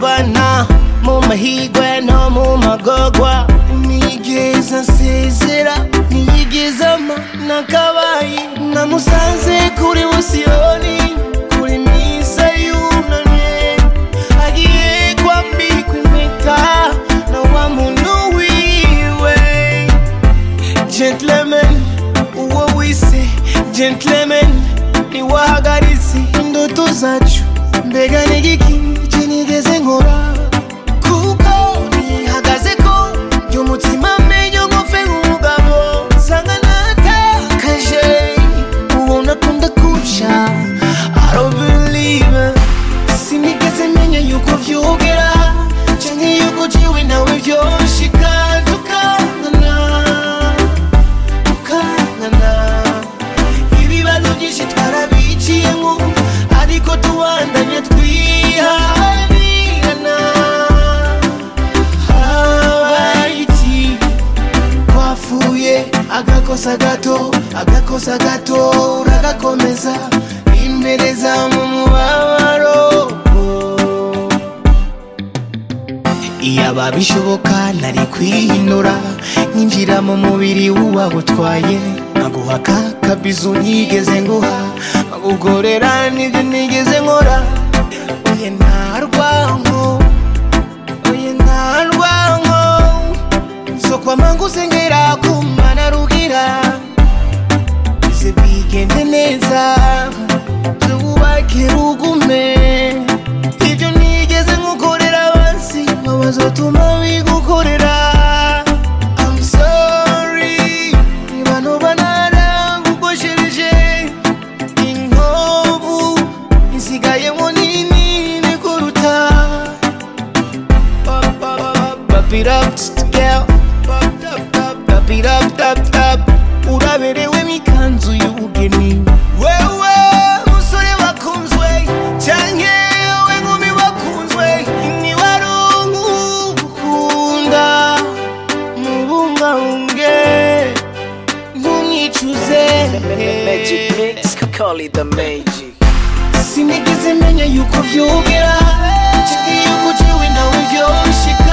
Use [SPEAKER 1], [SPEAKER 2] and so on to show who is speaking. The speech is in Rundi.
[SPEAKER 1] kurwana mu mahigwe no mu magogwa nigeze nsezera niyigeze ama nakabaye namusanze kuri busiyoni kuri misa yunamye agiye kwambikwa impeta na wa muntu wiwe gentleman uwo wise gentleman niwahagaritse indoto zacu mbega n'igiki kinigeze nkora kuko nihagaze ko ry'umutima menyo nkofe nk'umugabo nsanga natakaje uwo nakunda kuca I don't believe it. sinigeze menya yuko vyogera canke yuko jiwe nawe vyoshika tukangana tukangana ibibazo byinshi twarabiciyemo ariko tubandanya twihanirana habaye iki twafuye agakosa gato agakosa gato uragakomeza impereza mu mubabaro iyaba bishoboka nari kwihindura nkinjira mu mubiri w'uwagutwaye nkaguha ka kabizu nigeze nguha nkagugorera nibyo nigeze nkora oye nta rwanko oye nta rwanko sokwama ngusengera kumana rugira bize bigende neza tubake rugume ibyo nigeze nkukorera abansi bazotuma bigukorera I'm sorry niba noba naragukoshereje inkovu insigayemo nini kuruta Pop it up, girl. Pop it up, tap, tap. Uraberewe mikanzu y'ubugeni. Wewe musore wakunzwe, canke we nkumi wakunzwe, ntiwaronka ugukunda. Mubungabunge, ntumwicuze.
[SPEAKER 2] Magic mix, call it the magic.
[SPEAKER 1] sinigeze menya yuko vyogera canke yuko jewe nawe vyoshika